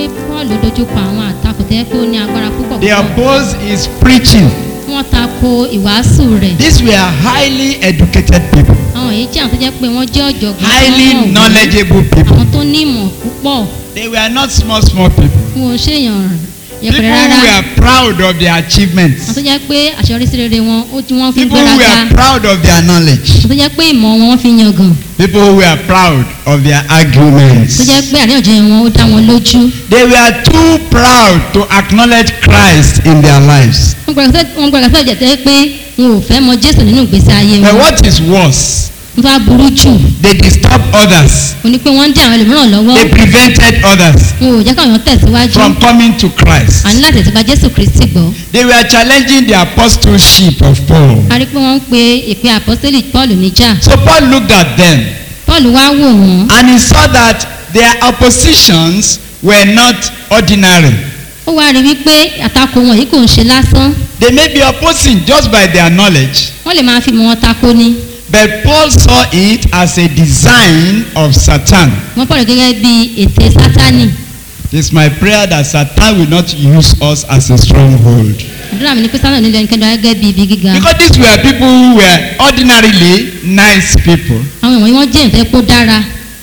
pé paul dojúkọ àwọn àtakò tẹ́ pé ó ní agbára púpọ̀ They púpọ̀ opposed his preaching. wọ́n tako ìwàásù rẹ̀ These were highly educated people, àwọn èyí jẹ́ àwọn tó jẹ́ pé wọ́n jẹ́ ọ̀jọ̀gbọ́n highly wọ́n mọ̀wé. knowledgeable people. àwọn tó ní ìmọ̀ púpọ̀ They were not small, small people. wọn ò ṣèyàn People yẹpẹrẹ who rárá were proud of their àwọn tó achievements. jẹ́ pé àṣeyọrísí rere wọn ó tí wọ́n fi ń People who gbéraga were proud of their knowledge. àwọn tó jẹ́ pé ìmọ̀ wọn wọ́n fi ń yangàn People who were proud of their tó arguments. jẹ́ pé àríyànjiyàn wọn ó dá wọn lójú They were too proud to acknowledge Christ in their lives. wọ́n gbọ́dọ̀ sọ́ọ̀ jẹ́ tẹ́ pé wọn ò fẹ́ mọ jésù nínú ìgbésí ayé But wọn what is worse, wọ́n tó wá burú jù they disturbed others. ó ní pé wọ́n ń dí àwọn ẹlòmíràn lọ́wọ́ They prevented others wọn ò jẹ́ káwọn tẹ̀síwájú from coming to Christ. àní láti tẹ̀síwá jésù kristi gbọ́ They were challenging the apostleship of Paul. a rí pé wọ́n ń pe ìpè àpọ́sítélì paul níjà So Paul looked at them paul wá wò wọ́n and he saw that their oppositions were not ordinary. ó wá rí wípé àtakò wọn yìí kò ń ṣe lásán They may be opposing just by their knowledge, wọ́n lè máa fi mọ̀ wọn tako ni but Paul saw it as a design of Satan. wọ́n pọ̀ gẹ́gẹ́ bí ète sátánì It's my prayer that Satan will not use us as a stronghold. àdúrà mi ni pé sátánì nílò ẹnikẹ́ni gẹ́gẹ́ bí ibi gíga Because these were people who were ordinarily nice people, àwọn ìwọ̀nyí wọ́n jẹ́ ìfẹ́ kó dára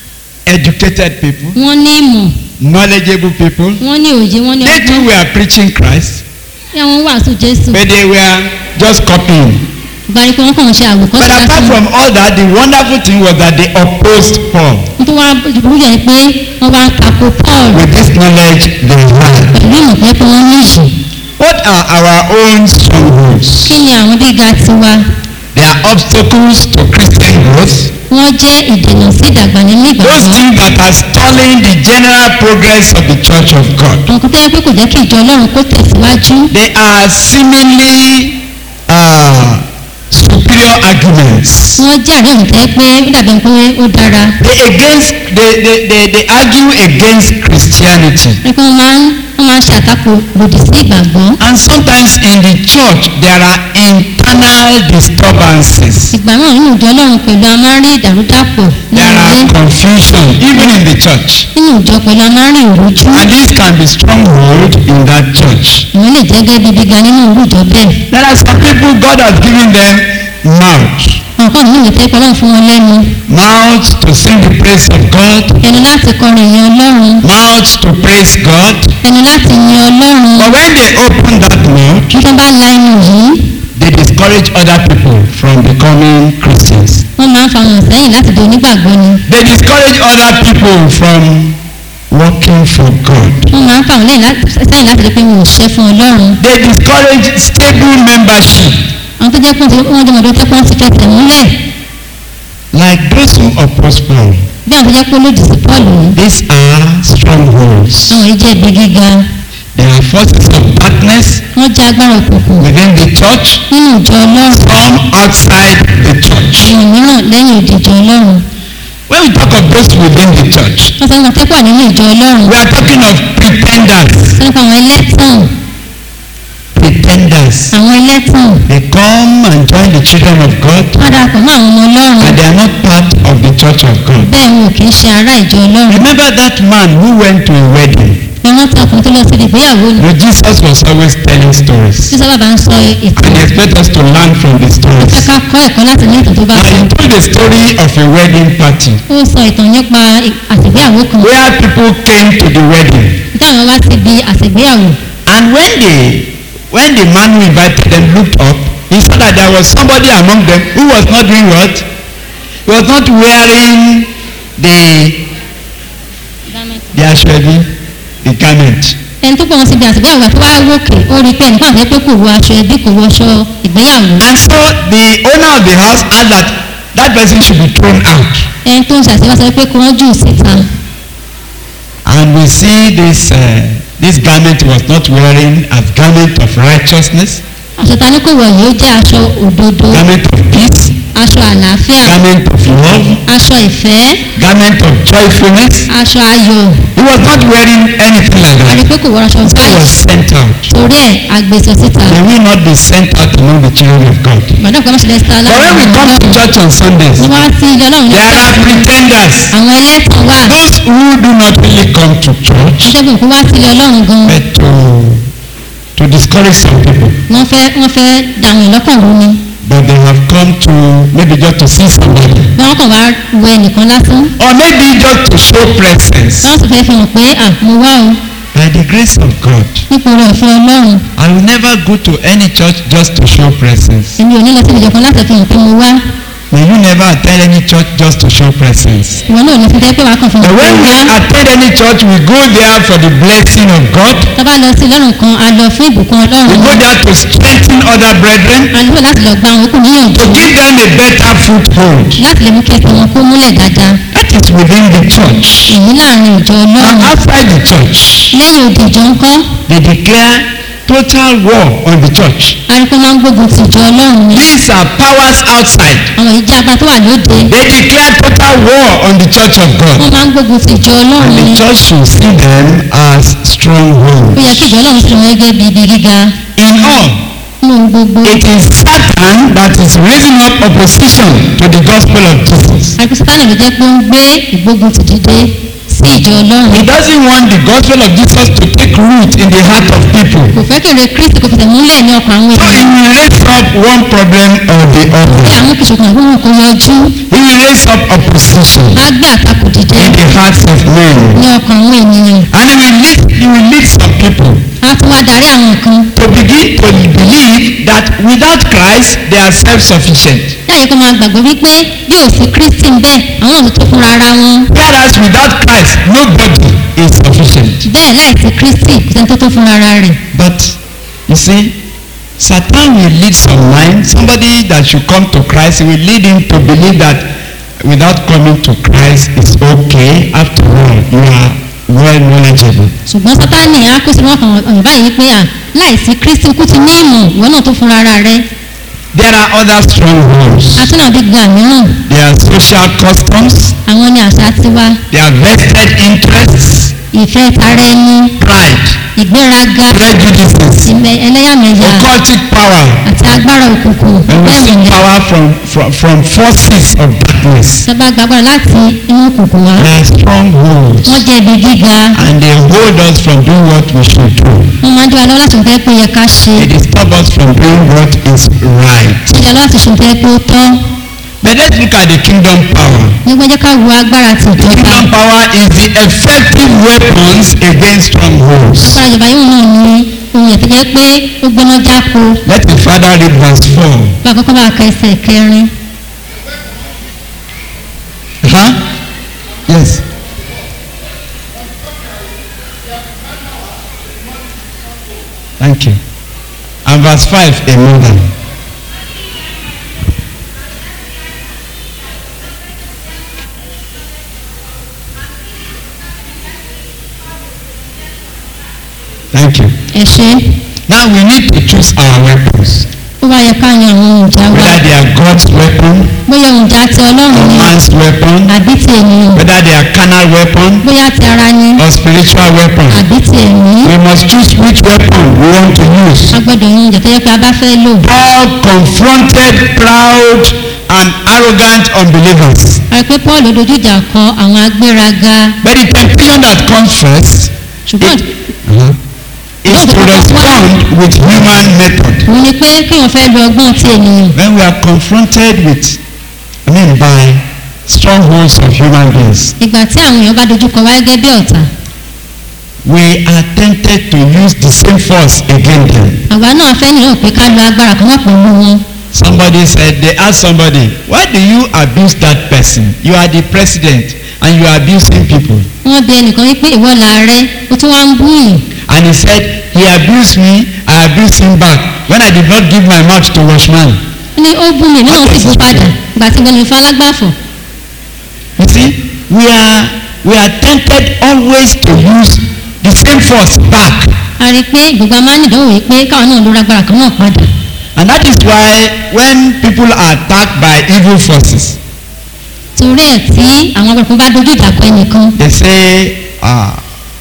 educated people, wọ́n ní ìmọ̀ knowledgeable people. wọ́n ní òye wọ́n ní They ọgbọ́n too were preaching Christ, bí àwọn wàásù jésù but they were just copying. gbari pé wọ́n kàn ń ṣe But àwòkọ́ṣe apart lásán from all that, the wonderful thing was that they opposed Paul nítorí wọ́n burú yẹn pé wọ́n wá tako paul with this knowledge they had. pẹ̀lú ìmọ̀ pé pé wọ́n ní ìṣù What are our own strongholds? kí ni àwọn gíga tiwa They are obstacles to Christian growth. wọ́n jẹ́ ìdènà sí ìdàgbà nínú Those ìgbàgbọ́ things that are stalling the general progress of the church of God. àwọn kan tó yẹ pé kò jẹ́ kí ìjọ ọlọ́run kó tẹ̀síwájú They are seemingly uh, superior arguments. wọ́n jẹ́ àríyànjiyàn tẹ́ pé ó dàbí pé ó dára They against they, they, they, they argue against Christianity. pé wọ́n máa ń wọ́n máa ń ṣe àtakò lòdì sí ìgbàgbọ́ And sometimes in the church there are internal disturbances. ìgbà náà nínú ìjọ ọlọ́run pẹ̀lú a máa ń rí ìdàrúdàpọ̀ There nínú are ilé confusion even in the church. nínú ìjọ pẹ̀lú a máa ń rí ìrújú And this can be stronghold in that church. ìwọ́n lè jẹ́ gẹ́gẹ́ bí gíga nínú irú ìjọ bẹ́ẹ̀ There are some people God has given them mouth. nǹkan nínú ìtẹ́ pẹ̀lú fún wọn lẹ́nu Mouth to sing the praise of God. ẹnu láti kọrin ìyẹn ọlọ́run Mouth to praise God. ẹnu láti yin ọlọ́run But when they open that mouth, bí wọ́n bá la ẹnu yìí they discourage other people from becoming Christians. wọ́n máa ń fa wọn sẹ́yìn láti di onígbàgbọ́ ni They discourage other people from working for God. wọ́n máa ń fa wọn lẹ́yìn láti- sẹ́yìn láti di pé wọn ò ṣe fún ọlọ́run They discourage stable membership. àwọn tó jẹ́ pé wọ́n jẹ́ mọ̀dọ́ tẹ́pọ̀ ti fẹsẹ̀ múlẹ̀ Like those who oppose Paul. bí àwọn tó jẹ́ pé olódì sí paul ni These are strongholds. àwọn yìí jẹ́ ibi gíga There are forces of darkness wọ́n jẹ́ agbára òkùnkùn within the church, nínú ìjọ ọlọ́run some outside the church. àwọn mìíràn lẹ́yìn òdì ìjọ ọlọ́run When we talk of those within the church, wọ́n sọ wọn tẹ́pọ̀ nínú ìjọ ọlọ́run we are talking of pretenders. sọ nípa àwọn ẹlẹ́tàn Pretenders. àwọn ẹlẹ́tàn They come and join the children of God, wọ́n darapọ̀ mọ́ àwọn ọmọ ọlọ́run and they are not part of the church of God. bẹ́ẹ̀ wọn ò kì í ṣe ará ìjọ ọlọ́run Remember that man who went to a wedding? ẹ̀wọ̀n tí ọkùnrin tó lọ sí ìgbéyàwó ni No, Jesus was always telling stories. tí sábà bá ń sọ ètò And he expects us to learn from the ẹ stories. ká kọ́ ẹ̀kọ́ láti ní ìtàn tó bá And sọ he told the story of a wedding party ó sọ ìtàn nípa àtìgbéyàwó kan where people came to the wedding. tí àwọn wá síbi àtìgbéyàwó And when they, when the man who invited them looked up, he saw that there was somebody among them who was not doing what? He was not wearing the the ashwebi, the garment. ẹni tó pọ̀ wọn síbi àtìgbéyàwó tó wá wókè ó rí i pé ẹnìkan àti pé kò wọ aṣọ ẹbí kò wọ aṣọ ìgbéyàwó And so the owner of the house asked that that person should be thrown out. ẹni tó ń ṣàṣeyọrí sọ pé kí wọ́n jù síta And we see this uh, this garment he was not wearing as garment of righteousness, aṣọ ta ni kò wọ̀ yìí ó jẹ́ aṣọ òdodo garment of peace, aṣọ àlàáfíà garment of love, aṣọ ìfẹ́ garment of joyfulness. aṣọ ayọ̀ He He was not wearing anything like a rí that. pé kò wọ aṣọ He báyìí was sent out. torí ẹ̀ agbèsè síta May we not be sent out among the children of God. gbàdúrà pé wọ́n ṣe lẹ́sítà But when we come to church on Sundays, wọ́n wá sí ilé ọlọ́run there are pretenders. àwọn ẹlẹ́tàn wà Those who do not really come to church, ṣẹ́gun kó wá sí ilé ọlọ́run gan but to to discourage some people. wọ́n fẹ́ wọ́n fẹ́ dàwọn ìlọ́kàn rú ni But they have come to maybe just to see somebody. wọ́n kàn wá wọ ẹnìkan lásán Or maybe just to show presence. wọ́n sì fẹ́ fi hàn pé à mo wá o By the grace of God, nípa oore ọ̀fẹ́ ọlọ́run I will never go to any church just to show presence. èmi ò ní lọ sí ìjọkan láti fi hàn pé mo wá May you never attend any church just to show presence. ìwọ náà ò ní fi jẹ́ pé wàá kàn fi hàn But pé when mo we wá attend any church, we go there for the blessing of God. tá bá lọ sí ọlọ́run kan a lọ fún ìbùkún We ọlọ́run go there to strengthen other brethren, a lọ láti lọ gba àwọn okùn níyànjú to give them a better foothold. láti lè mú kí ẹsẹ̀ wọn kó múlẹ̀ dáadáa That is within the church. èyí láàrin ìjọ And ọlọ́run outside the church, lẹ́yìn òdì ìjọ ńkọ́ they declare total war on the church. arípé máa ń gbógun ti ìjọ ọlọ́run ni These are powers outside. àwọn ìjà agbá tó wà lóde They declare total war on the church of God. wọ́n máa ń gbógun ti ìjọ ọlọ́run And ni the church should see them as ó yẹ kí strongholds. ìjọ ọlọ́run sì wọ́n gẹ́gẹ́ bí ibi gíga In all, nínú ohun gbogbo it is Satan that is raising up opposition to the gospel of Jesus. arípé sátánì ló jẹ́ pé ó ń gbé ìgbógun ti dìde sí ìjọ ọlọ́run He doesn't want the gospel of Jesus to take root in the heart of people. kò fẹ́ kéré kristi kò fìtẹ̀ múlẹ̀ ní ọkàn àwọn So he ènìyàn will raise up one problem or the bí other. àwọn kìsùnkùn àbúrò kò yọjú He will raise up opposition á gbé àtakò dìde in the hearts of men. ní ọkàn àwọn ènìyàn And he will lead, he will lead some people á tún wá darí àwọn kan to begin to believe that without Christ they are self-sufficient. láyé kó máa gbàgbọ́ wípé bí ò sí kristi ń bẹ́ẹ̀ àwọn ò tó fúnra ara wọn Whereas without Christ nobody is sufficient. bẹ́ẹ̀ láìsí kristi kò sẹ́ni tó tó fúnra ara rẹ̀ But you see, Satan will lead some mind. Somebody that should come to Christ, he will lead him to believe that without coming to Christ it's okay. After all, you are well knowledgeable. ṣùgbọ́n sátánì á kó sí wọn kan ọ̀yàn báyìí wípé à láìsí kristi kú ti ní ìmọ̀ ìwọ náà tó fúnra ara rẹ̀ There are other strongholds. àtúnà bí gbà mìíràn There are social customs. àwọn ní àṣà tiwa There are vested interests. ìfẹ́ tara ẹni Pride. ìgbéraga Prejudices. ìmẹ̀ ẹlẹ́yàmẹ̀yà Occultic power. àti agbára òkùnkùn And we bẹ́ẹ̀ seek ni power from, from, from forces of darkness. sábà gbàgbọ́ra láti inú òkùnkùn wá They are strongholds. wọ́n jẹ́ ibi gíga And they hold us from doing what we should do. wọ́n máa ń dúró lọ́wọ́ láti fẹ́ pé ó yẹ ká ṣe They disturb us from doing what is right. ìjà láti ṣe fẹ́ pé ó tọ́ But let's look at the kingdom power. nígbà jẹ́ ká wo agbára ti The ìjọba kingdom power is the effective weapons against strongholds. agbára ìjọba yóò náà ní ohun yẹn tó jẹ́ pé ó gbóná jáko Let the father read verse 4. bá a kọ́kọ́ bá ka ẹsẹ̀ kẹrin Huh? Yes. Thank you. And verse 5, a mother. Thank you. ẹ ṣe Now we need to choose our weapons. ó wá yẹ ká yan àwọn ohun ìjà wa Whether they are God's weapon bóyá ohun ìjà ti or ọlọ́run ni man's weapon, àbí ti ènìyàn whether they are carnal weapon bóyá ti ara ni or spiritual weapon. àbí ti ẹ̀mí We must choose which weapon we want to use. a gbọ́dọ̀ yan ìjà tó yẹ pé a bá fẹ́ lò Paul confronted proud and arrogant unbelievers. a rí pé paul dojú ìjà kọ àwọn agbéraga But the temptation that comes first ṣùgbọ́n is to respond with human method. òun ni pé kí wọ́n fẹ́ lo ọgbọ́n ti ènìyàn When we are confronted with, I mean by strongholds of human beings, ìgbà tí àwọn èèyàn bá dojú kọ wá gẹ́gẹ́ bí ọ̀tá we are tempted to use the same force against them. àwa náà fẹ́ nílò pé ká lo agbára kan náà pẹ̀lú wọn Somebody said, they asked somebody, why do you abuse that person? You are the president and you are abusing people. wọ́n bí ẹnìkan wípé ìwọ làárẹ̀ ó tún wá ń bú yìí And he said, he abused me, I abused him back when I did not give my mouth to washman. ó ní ó bú mi náà sì bú padà ìgbà tí gbẹ̀mí fún alágbàfọ̀ You see, we are, we are tempted always to use the same force back. a rí i pé ìgbògbà máa ń ìdánwò yìí pé káwọn náà lóra agbára kan náà padà And that is why when people are attacked by evil forces, torí ẹ̀ tí àwọn agbára kan bá dojú ìjà kọ ẹnìkan they say, ah,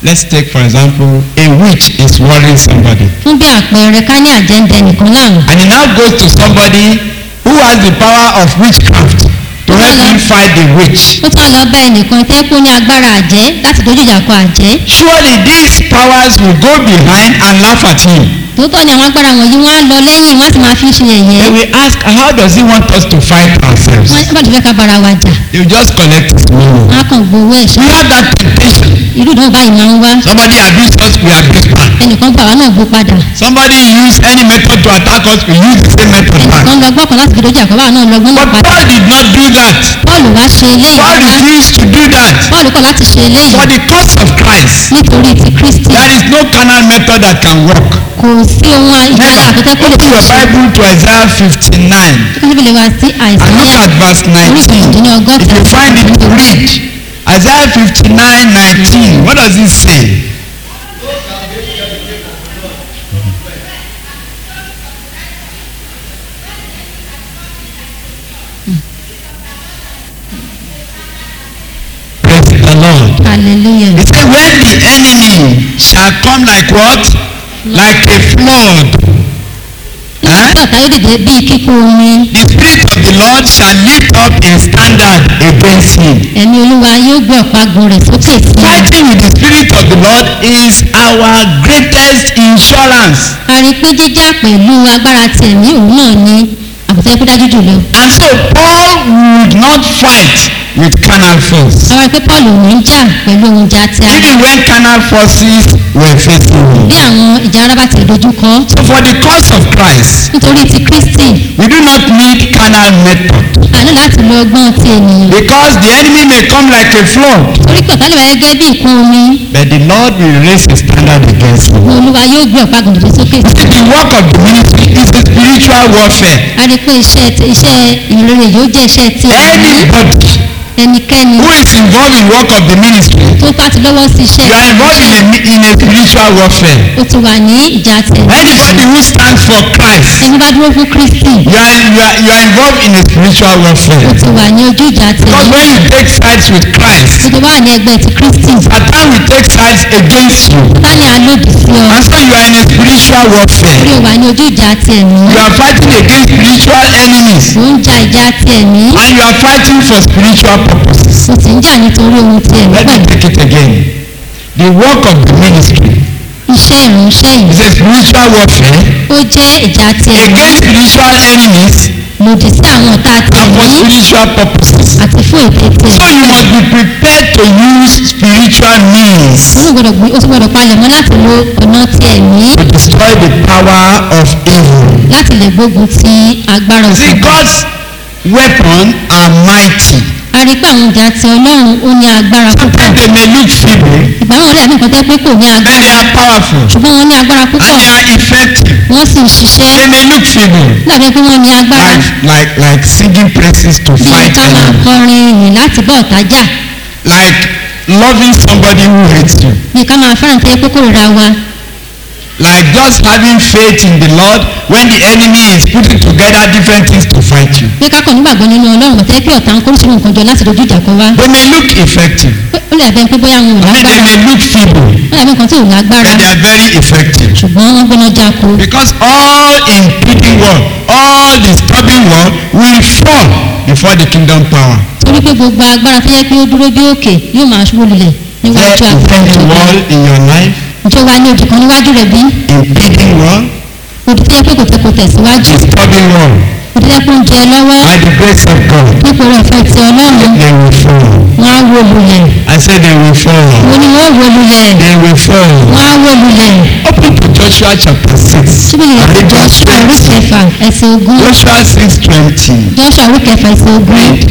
let's take for example a witch is worrying somebody fún bí àpẹẹrẹ ká ní àjẹ́ǹdẹ nìkan láàrùn and he now goes to somebody who has the power of witchcraft to help him fight the witch ó tún á lọ bá ẹnìkan tẹ́ kó ní agbára àjẹ́ láti dojú ìjà kọ àjẹ́ surely these powers will go behind and laugh at him tòótọ́ ni àwọn agbára wọ̀nyí wọ́n á lọ lẹ́yìn wọ́n á sì máa fi ṣe they yẹ̀yẹ́ will ask how does he want us to fight ourselves wọ́n bá ti fẹ́ ká bára wa jà they will just collect his money wọ́n á kàn gbowó we ẹ̀ṣẹ̀ have that temptation irú ìdánwò báyìí máa ń wá somebody abuse us we abuse back ẹnìkan gbà wá náà gbó padà somebody use any method to attack us we use the same method back ẹnìkan lọ gbọ́kàn láti fi dojú àkọ́ báwa náà lọ gbọ́n náà but padà Paul did not do that Pọ́ọ̀lù wá ṣe eléyìí Paul rárá refused to do that Pọ́ọ̀lù kọ̀ láti ṣe eléyìí for the cause of Christ nítorí ti Kristi there is no carnal method that can work kò sí ohun ìjọba àkótẹ́ kó lè open fi your ṣe bible to Isaiah fifty-nine kí ló fi lè wá sí àìsàn and look yẹn at verse orí nineteen kejì ní ọgọ́ta if you find it read Isaiah fifty-nine nineteen what does it say praise the Lord. hallelujah He said, when the enemy shall come like what? Like a flood. nígbà tí ọ̀tá yóò dìde bíi kíkún omi The spirit of the Lord shall lift up a standard against him. ẹ̀mí olúwa yóò gbé ọ̀págun rẹ̀ sókè sí i Fighting with the spirit of the Lord is our greatest insurance. a rí i pé jíjà pẹ̀lú agbára ti ẹ̀mí òun náà ni àbùtẹ́ kó dájú jùlọ And so Paul would not fight with carnal force. àwọn rí i pé Paul ò ní jà pẹ̀lú ohun ìjà ti ara Even when carnal forces were facing him. bí àwọn ìjà ara bá ti dojú kọ So for the cause of Christ, nítorí ti Kristi we do not need carnal method. àní láti lo ọgbọ́n ti ènìyàn Because the enemy may come like a flood. torí pé ọ̀tá lè wáyé gẹ́gẹ́ bí ìkún omi But the Lord will raise a standard against him. ní olúwa yóò gbé ọ̀págun dìde sókè sí i The work of the ministry is a spiritual warfare. a rí i pé iṣẹ́ ti- iṣẹ́ ìrere yóò jẹ́ iṣẹ́ ti ẹ̀mí Anybody ẹnikẹ́ni who is involved in work of the ministry, tó bá ti lọ́wọ́ sí iṣẹ́ you are involved in a, mi- in a spiritual warfare. ó ti wà ní ìjà ti ẹ̀mí Anybody who stands for Christ, ẹni bá dúró fún Kristi you are, you are, you are involved in a spiritual ó warfare. ti wà ní ojú ìjà ti Because ẹ̀mí when you take sides with Christ, tó ti wà ní ẹgbẹ́ ti Kristi Satan will take sides against you. sani alódì sí ọ And so you are in a spiritual orí warfare. ó wà ní ojú ìjà ti ẹ̀mí You are fighting against spiritual enemies. ó ń ja ìjà ti ẹ̀mí And you are fighting for spiritual purposes. ó sì ń jà nítorí ohun ti ẹ̀mí Let me pẹ̀lú take it again. The work of the ministry iṣẹ́ ìránṣẹ́ yìí is a spiritual warfare ó jẹ́ ìjà ti ẹ̀mí against spiritual enemies lòdì sí àwọn ọ̀tá ti and for ẹ̀mí spiritual purposes. àti fún ète ti So ẹ̀mí you must be prepared to use spiritual means ó gbọ́dọ̀ gbé- ó sì gbọ́dọ̀ palẹ̀ mọ́ láti lo ọ̀nà ti ẹ̀mí to destroy the power of evil. láti lè gbógun ti agbára See, òkùnkùn God's weapon are mighty. a rí i pé àwọn ìjà ti ọlọ́run ó ní agbára púpọ̀ Sometimes they may look feeble, ìgbà wọn lè ní nǹkan tẹ́ pé kò ní but agbára they are powerful ṣùgbọ́n wọ́n ní agbára and púpọ̀ they are effective. wọ́n sì ń ṣiṣẹ́ They may look feeble, lábẹ́ pé wọ́n ní agbára like like like singing praises to bí fight ká máa enemy, kọrin ìyìn láti bọ́ ọ̀tá jà like loving somebody who hates you, bí ká máa fẹ́ràn tẹ́ pé kò rira wa like just having faith in the Lord when the enemy is putting together different things to fight you. bí ká kàn nígbàgbọ́ nínú ọlọ́run mọ̀tẹ́ pé ọ̀tá ń kó sínú nǹkan jọ láti dojú ìjà kọ wá They may look effective, Pé ó lè bẹ́ẹ̀ pé bóyá wọn ò I mean they lágbára may look feeble, ó dàbí nǹkan tí ò lágbára but they are very effective. ṣùgbọ́n wọ́n gbóná jáko Because all impeding wall, all disturbing wall will fall before the kingdom power. torí pé gbogbo agbára tó yẹ pé ó dúró bí òkè yóò máa ṣubú lulẹ̀ níwájú There agbára impending ìjọba wall in your life, ǹjẹ́ wàá ní òdì kan níwájú rẹ̀ bí impeding wall, òdì tó yẹ pé kò tẹ kò tẹ̀síwájú disturbing wall. òdì tó yẹ pé ó ń jẹ lọ́wọ́ By the grace of God, nípò rẹ̀ fẹ́ ti ọlọ́run they will fall. wọ́n á wó lulẹ̀ I said they will fall. wọ́n ní wọ́n wó lulẹ̀ They will fall. wọ́n á wó lulẹ̀ Open to Joshua chapter 6. síbi ìrìn And read verse Joshua orí 20. kẹfà ẹsẹ̀ ogún Joshua 6 20. Joshua orí kẹfà ẹsẹ̀ ogún Read.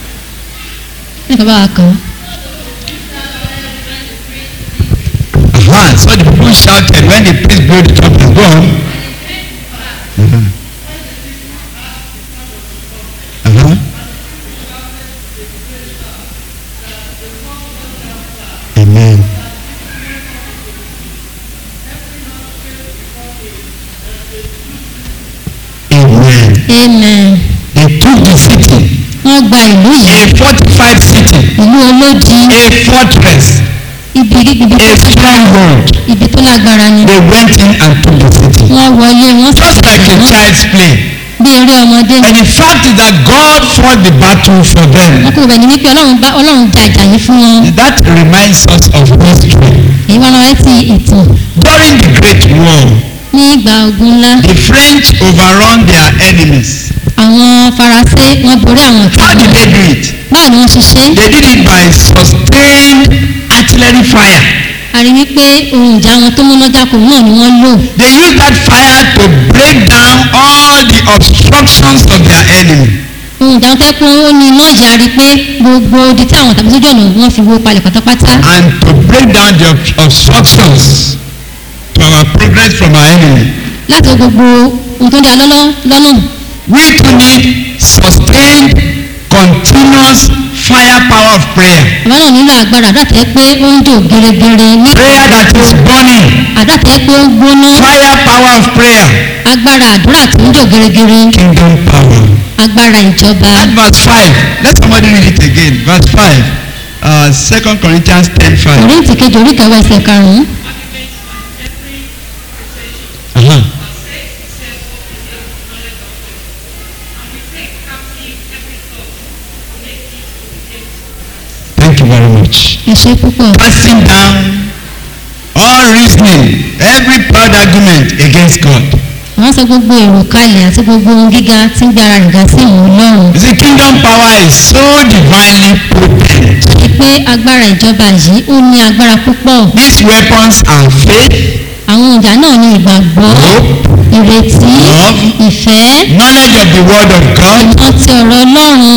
ní kọ́ bá wa kàn Uh-huh. So the people shouted when the priest blew the trumpet. Go on. Uh-huh. Uh-huh. Amen. Amen. amen They took the city, wọ́n gba ìlú yìí a fortified city, ìlú olódi a fortress, ibi ibi tó a stronghold. ibi tó lágbára ni They went in and took the city. wọ́n wọlé wọ́n sì Just like a wọ́n child's play. bí eré ọmọdé ni And the fact is that God fought the battle for wọ́n them. kò bẹ̀ ní wípé ọlọ́run bá ọlọ́run ja ìjà yìí fún wọn That reminds us of history. èyí wọn lọ rántí ìtàn During the Great War, ní ìgbà ogun ńlá the French overrun their enemies. àwọn faransé wọ́n borí àwọn ọ̀tá How did wọn they do it? báwo ni wọ́n ṣe ṣe They did it by sustained artillery fire. a rí wípé ohun ìjà wọn tó múná jákò náà ni wọ́n lò They used that fire to break down all the obstructions of their enemy. ohun ìjà wọn tẹ́ pé ó ní iná ìyá rí pé gbogbo odi tí àwọn tàbí sójú ọ̀nà wọ́n fi wó palẹ̀ pátápátá and to break down the ob- obstructions to our progress from our enemy. láti wo gbogbo ohun tó ń dá lọ́nà lọ́nà We too need sustained, continuous firepower of prayer. àbá náà nílò agbára àdúrà tẹ́ pé ó ń jò gèrègèrè ní Prayer that is burning. àdúrà tẹ́ pé ó ń gbóná Firepower of prayer. agbára àdúrà tó ń jò gèrègèrè Kingdom power. agbára ìjọba That verse 5. Let somebody read it again. Verse 5. Uh, 2 Corinthians 10 5. kòríntì kejì orí kẹwàá ẹsẹ̀ karùn-ún Uh-huh. Thank you very much. ẹ ṣe púpọ̀ casting down all reasoning every proud argument against God. wọ́n sọ gbogbo èrò kalẹ̀ àti gbogbo ohun gíga tí ń gbára rẹ̀ ga sí ìwọ̀n ọlọ́run You see, kingdom power is so divinely potent. ṣe pé agbára ìjọba yìí ó ní agbára púpọ̀ These weapons are faith, àwọn ìjà náà ní ìgbàgbọ́ hope, ìrètí Love. ìfẹ́ knowledge of the word of God, ìmọ̀ ti ọ̀rọ̀ ọlọ́run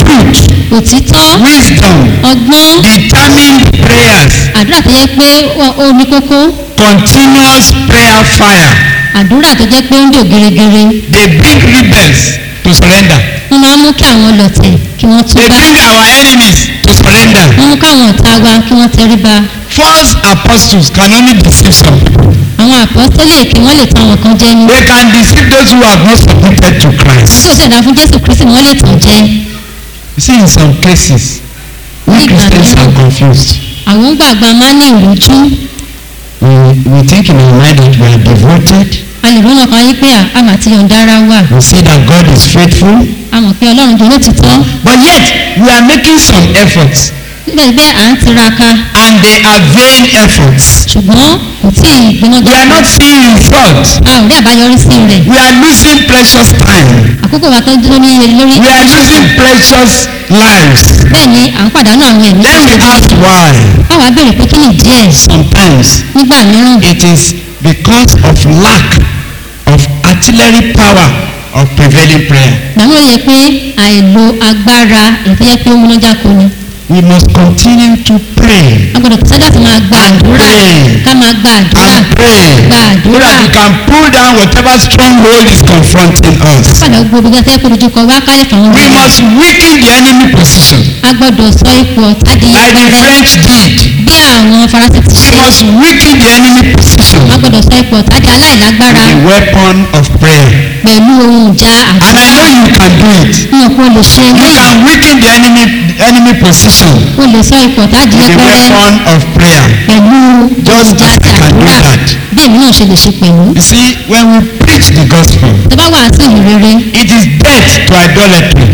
òtítọ́ wisdom, ọgbọ́n determined prayers, àdúrà tó jẹ́ pé ó- ó ní kókó continuous prayer fire. àdúrà tó jẹ́ pé ó ń jò gèrègèrè They bring rebels to surrender. wọ́n máa ń mú kí àwọn ọlọ̀tẹ̀ kí wọ́n They túbá bring our enemies to surrender. wọ́n mú káwọn ọ̀tá wa kí wọ́n tẹríba False apostles can only deceive some people. àwọn àpọ́sítélì kí wọ́n lè tàn wọ́n kan jẹ ní They can deceive those who have not submitted to wọ́n tí ò Christ. ṣẹ̀dá fún jésù kristi ni wọ́n lè tàn jẹ You see, in some cases, we Nígbà Christians mìíràn. are confused. àwọn gbàgbà máa ń ní ìrújú We, we think in our mind that we are devoted. a lè rọ́nà kan yí pé à- a mà ti yọ̀ǹda ara wa We say that God is faithful. a mọ̀ pé ọlọ́run jẹ́ olótìtọ́ But yet, we are making some efforts. síbẹ̀síbẹ̀ à ń tiraka And they are vain efforts. ṣùgbọ́n kò tí ì gbiná We are not seeing result. a ò rí àbáyọrísí rẹ̀ We are losing precious time. àkókò wa tó dúró ní iye lórí We are losing precious lives. bẹ́ẹ̀ ni à ń pàdánù àwọn ẹ̀mí Then we ask why. báwa béèrè pé kí ni díẹ̀ Sometimes nígbà mìíràn it is because of lack of artillery power of prevailing prayer. gbàmúlò yẹ pé àìlo agbára èyí tó yẹ pé ó múnájáko ni We must continue to pray a gbọ́dọ̀ tẹ̀sán láti máa gba àdúrà pray. ká máa gba àdúrà and pray gba so àdúrà that we can pull down whatever stronghold is confronting us. padà gbogbo bí wọ́n kojú kọ wá kálẹ̀ fún We wọn. must weaken the enemy position a gbọ́dọ̀ sọ ipò ọ̀tá di like the yẹpẹrẹ French did. bí àwọn faransé ti We ṣe must weaken the enemy position a gbọ́dọ̀ sọ ipò ọ̀tá di aláìlágbára with the weapon of prayer. pẹ̀lú ohun ìjà And I àdúrà know you can do it. ní ọ̀pọ̀ lè ṣe You eléyìí can weaken the enemy enemy position o lè sọ ipò ọ̀tá di with the yẹpẹrẹ weapon of prayer. pẹ̀lú Just ìjà as àti I can do àdúrà that. bí èmi náà ṣe lè ṣe pẹ̀lú. You see, when we preach the gospel, tó bá wàásù ìrere it is death to idolatry.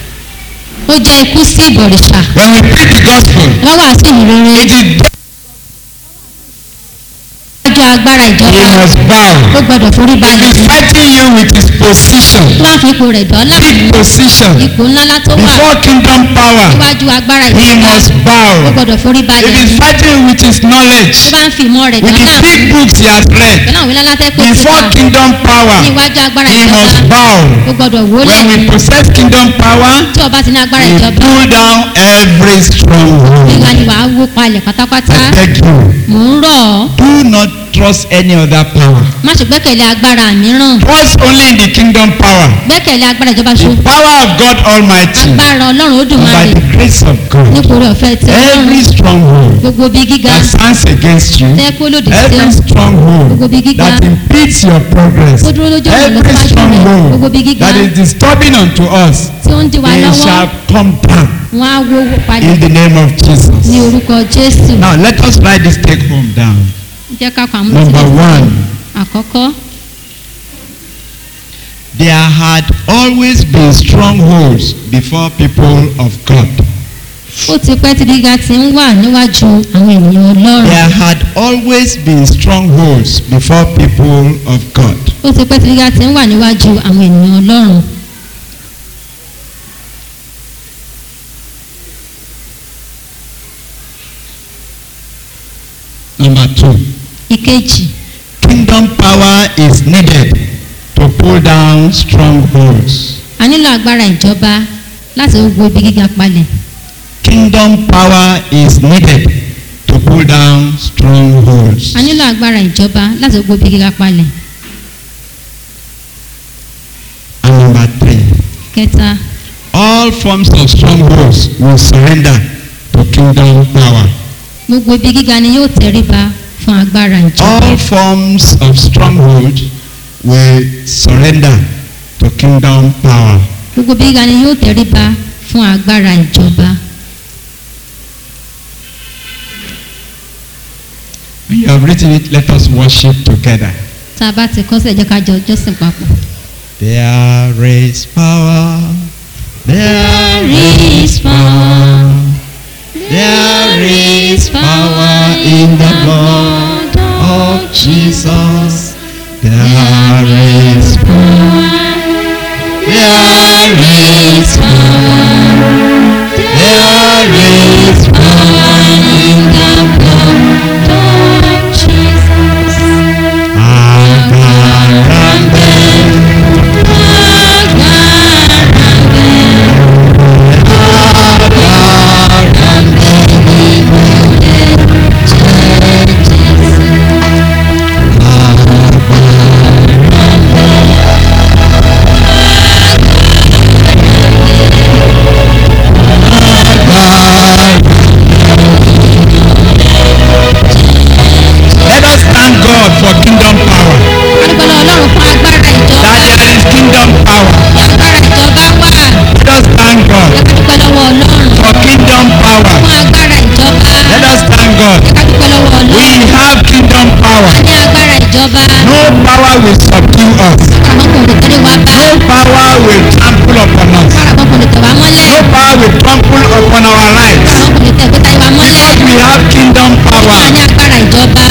ó jẹ́ ikú sí ìbọ̀rìṣà When we preach the gospel, tó bá wàásù ìrere it is death ọjọ́ agbára he ìjọba must bow. ó gbọ́dọ̀ forí If balẹ̀ he's fighting you with his position, tó bá fi ipò rẹ̀ dọ́là big position, ipò ńlá tó wà before kingdom power, níwájú agbára he ìjọba must ó bow. gbọ́dọ̀ forí If balẹ̀ he's fighting with his tó knowledge, bá ń fi ìmọ̀ rẹ̀ with dọ́là the big books he has read, pẹ̀lú àwọn ìlànà tẹ́ pé before síta kingdom power, níwájú agbára he ìjọba must bow. ó gbọ́dọ̀ wólẹ̀ When we possess kingdom power, tí ọba ti ní agbára we ìjọba pull down every nígbà stronghold. ni wàá wó palẹ̀ pátápátá I beg you, mò ń rọ̀ ọ́ do not trust any other power. má ṣe gbẹ́kẹ̀lé agbára mìíràn Trust only in the kingdom power. gbẹ́kẹ̀lé agbára ìjọba ṣo The power of God Almighty. agbára ọlọ́run ó And dùn máa by rè the grace of God. nítorí ọ̀fẹ́ tí ọlọ́run Every stronghold gbogbo bí gíga that stands against you. tẹ́ kó lòdì sí ọ Every stronghold Gbogbo bí gíga. that impedes your progress. Ó dúró lójú ọ̀nà Every lọ́síwájú rẹ̀. stronghold Gbogbo bí gíga. that is disturbing unto us. tí ó ń di wa They lọ́wọ́ shall come down wọn á wó padà in the name of ní Jesus. orúkọ jésù Now let us write this take home down. jẹ́ ká kà á mú Number sílẹ̀. one. àkọ́kọ́ There had always been strongholds before people of God. ó ti pẹ́ tí gíga ti ń wà níwájú àwọn ènìyàn ọlọ́run There had always been strongholds before people of God. ó ti pẹ́ tí gíga ti ń wà níwájú àwọn ènìyàn ọlọ́run Number two, ìkejì kingdom power is needed to pull down strongholds. a nílò agbára ìjọba láti wo ibi gíga palẹ̀ Kingdom power is needed to pull down strongholds. a nílò agbára ìjọba láti wo ibi gíga palẹ̀ And number three, kẹta all forms of strongholds will surrender to kingdom power. gbogbo ibi gíga ni yóò tẹríba fún agbára ìjọba All forms of stronghold will surrender to kingdom power. gbogbo ibi gíga ni yóò tẹríba fún agbára ìjọba When you have written it, let us worship together. tá a bá ti kọ́ sílẹ̀ jẹ́ ká jọ jọ́sìn papọ̀. There is power. There is power. There is power in the blood of Jesus. There is power. There is power. There is power in the blood of Jesus. Let us thank God for kingdom power. adúgbòlò ọlọ́run fún agbára ìjọba That there is kingdom power. agbára ìjọba wà Let us thank God adúgbò lọ́wọ́ ọlọ́run for kingdom power. fún agbára ìjọba Let us thank God. adúgbò lọ́wọ́ We ọlọ́run have kingdom power. a ní agbára ìjọba No power will subdue us. àwọn kò lè tẹ́lẹ̀ wá bá No power will trample upon us. àwọn kò lè tẹ̀ wá mọ́lẹ̀ No power will trample upon our lives. àwọn kò lè tẹ̀ gbẹ́ta ìwà mọ́lẹ̀ Because we have kingdom a power. ní agbára ìjọba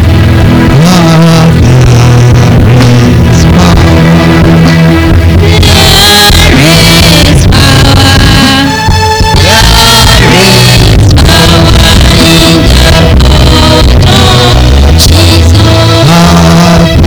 there is power there is power in the blood of Jesus.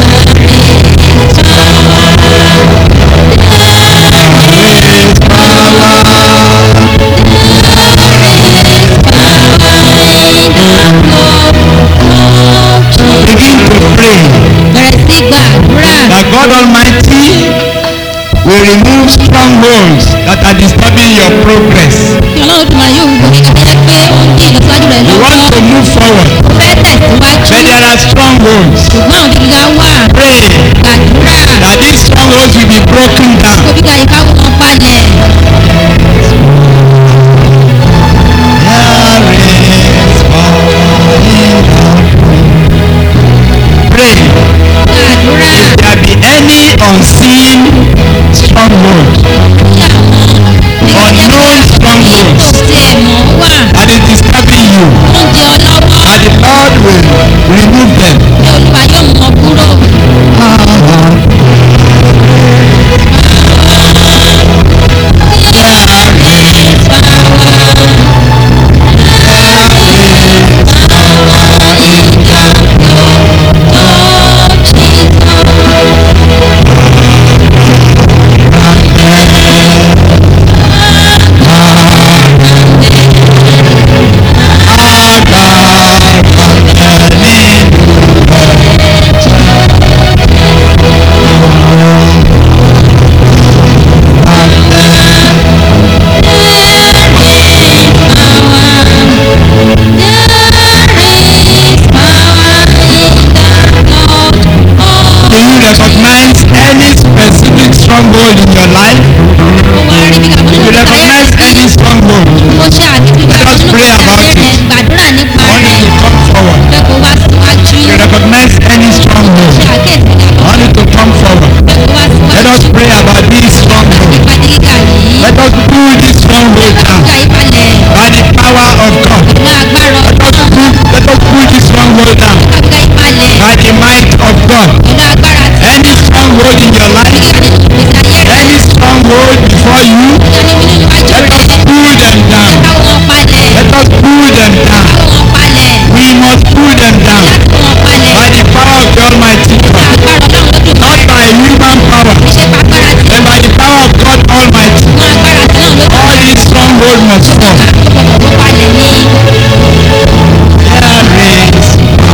Begin to pray bẹ̀rẹ̀ sí gbàdúrà that God Almighty will remove strongholds that are disturbing your progress. kí ọlọ́run tó máa yóò wúwo nígbà tó yẹ pé ó ń dín ìlọsíwájú rẹ̀ You lọ́wọ́ want to move forward, fẹ́ tẹ̀síwájú but there are strongholds. ṣùgbọ́n àwọn gíga wà Pray gbàdúrà that these strongholds will be broken down. kó gíga yìí ká wọ́n palẹ̀ Pray gbàdúrà there be any unseen stronghold, kí àwọn unknown kò strongholds tiẹ̀ mọ̀ wà that is disturbing you. oúnjẹ ọlọ́wọ́ That the Lord will remove them. ní olúwa yóò mú wọn kúrò. stronghold in your life, Mo wá rí bí kàbọ̀ if you recognize any stronghold, Mo ṣe àdúgbò Let us pray about it. gbàdúrà nípa I want rẹ̀. you to come forward. Pé kó wá síwájú. If you recognize any Ṣe stronghold, àkíyèsí I kàbọ̀. want you to come forward. Pé kó wá Let síwájú. us pray about this stronghold. Ìpàdé gíga yìí. Let us pull this stronghold down Gíga yìí balẹ̀. by the power of God. Ní agbára Let us ọ̀dọ́. pull, let us pull this stronghold down Gíga yìí balẹ̀. by the might of God. Pẹ̀lú agbára tí Any stronghold in your life, gíga nínú ìgbésí ayé rẹ̀. any stronghold before you, Gíga nínú iwájú let rẹ̀. us pull them down. Káwọ́ wọn balẹ̀. Let us pull them down. Káwọ́ wọn balẹ̀. We must pull them down Káwọ́ wọn balẹ̀. by the power of the Almighty God. Agbára Ọlọ́run lódùmarè. Not by human power, Ṣé agbára tí but by the power of God Almighty. wọn agbára tí náà lódùmarè. All these strongholds must fall. Ó balẹ̀ ní. There is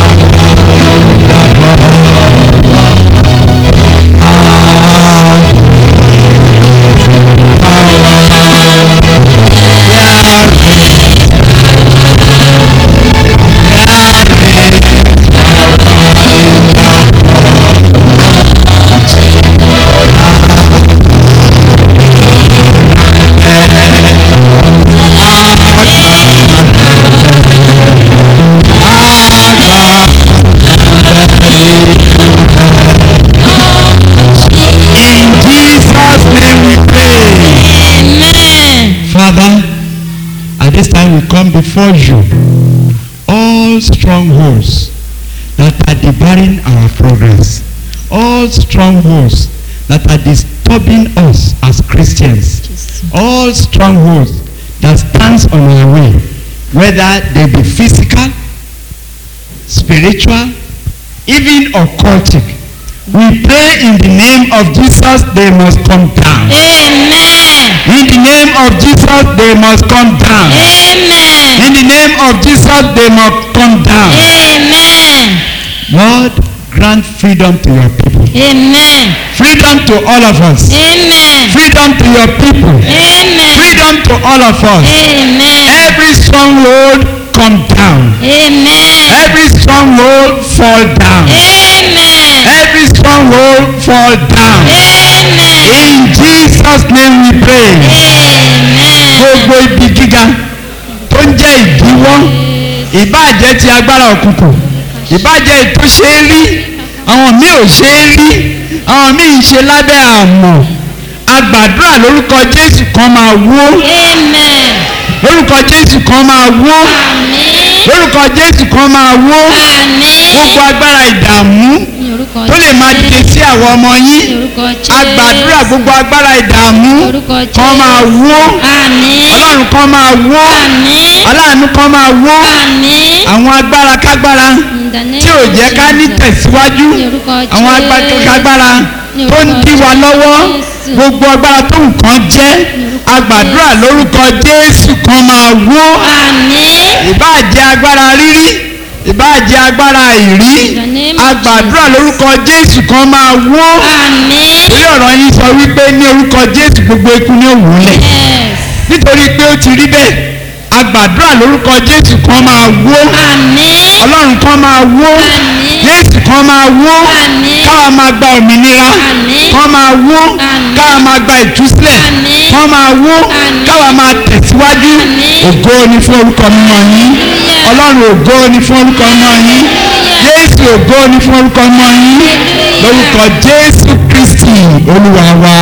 in Jesus' name we pray. Amen. Father, at this time we come before you. All strongholds that are debarring our progress, all strongholds that are disturbing us as Christians, all strongholds that stands on our way, whether they be physical, spiritual, even occultic. We pray in the name of Jesus, they must come down. Amen. In the name of Jesus, they must come down. Amen. In the name of Jesus, they must come down. Amen. Lord, grant freedom to your people. Amen. Freedom to all of us. Amen. Freedom to your people. Amen. Freedom to all of us. Amen. Every stronghold come down. Amen. Every stronghold fall down. Amen. Every stronghold fall down. Amen. In Jesus' name we pray. Amen. Gbogbo ibi gíga tó ń jẹ́ ìdíwọ́ ìbáàjẹ́ ti agbára òkùnkùn ìbáàjẹ́ ètò ṣe é rí àwọn míì ò ṣe é rí àwọn míì ń ṣe lábẹ́ àmọ̀ agbàdúrà lórúkọ Jésù kan máa wó Amen. lórúkọ Jésù kan máa wó Àmín. lórúkọ Jésù kan máa wó Àmín. gbogbo agbára ìdààmú Ní orúkọ tó lè máa dìde sí àwọn ọmọ Ní yín orúkọ Jésù. agbàdúrà gbogbo agbára ìdààmú Orúkọ kan máa Jésù. wó Àmín. ọlọ́run kan máa wó Àmín. aláàánú kan máa wó Àmín. àwọn agbára kágbára In the name tí ò of jẹ́ ká ní Jesus. tẹ̀síwájú Ní orúkọ àwọn agbára Jésù. kágbára Ní tó ń orúkọ dí wa lọ́wọ́ Jésù. gbogbo agbára tó nǹkan jẹ́ orúkọ agbàdúrà Jésù. lórúkọ Jésù kan máa wó Àmín. ìbáàjẹ́ agbára rírí ìbáàjẹ́ agbára ìrí In the name of agbàdúrà Jesus. lórúkọ Jésù kan máa wó Àmín. torí ọ̀rọ̀ yín sọ wípé ní orúkọ Jésù gbogbo ikú ní òwúlẹ̀ Yes. nítorí pé ó ti rí bẹ́ẹ̀ agbàdúrà lórúkọ Jésù kan máa wó Àmín. ọlọ́run kan máa wó Àmín. Jésù kan máa wó Àmín. káwa máa gba òmìnira Àmín. kan máa wó Àmín. káwa máa gba ìtúsílẹ̀ Àmín. kan máa wó Àmín. káwa máa tẹ̀síwájú Àmín. ògo ni fún orúkọ mímọ́ yín Hallelujah. ọlọ́run ògo ni fún orúkọ mímọ́ yín Jésù ògo ni fún orúkọ mímọ́ yín Hallelujah. lórúkọ Jésù Kristi olúwa wa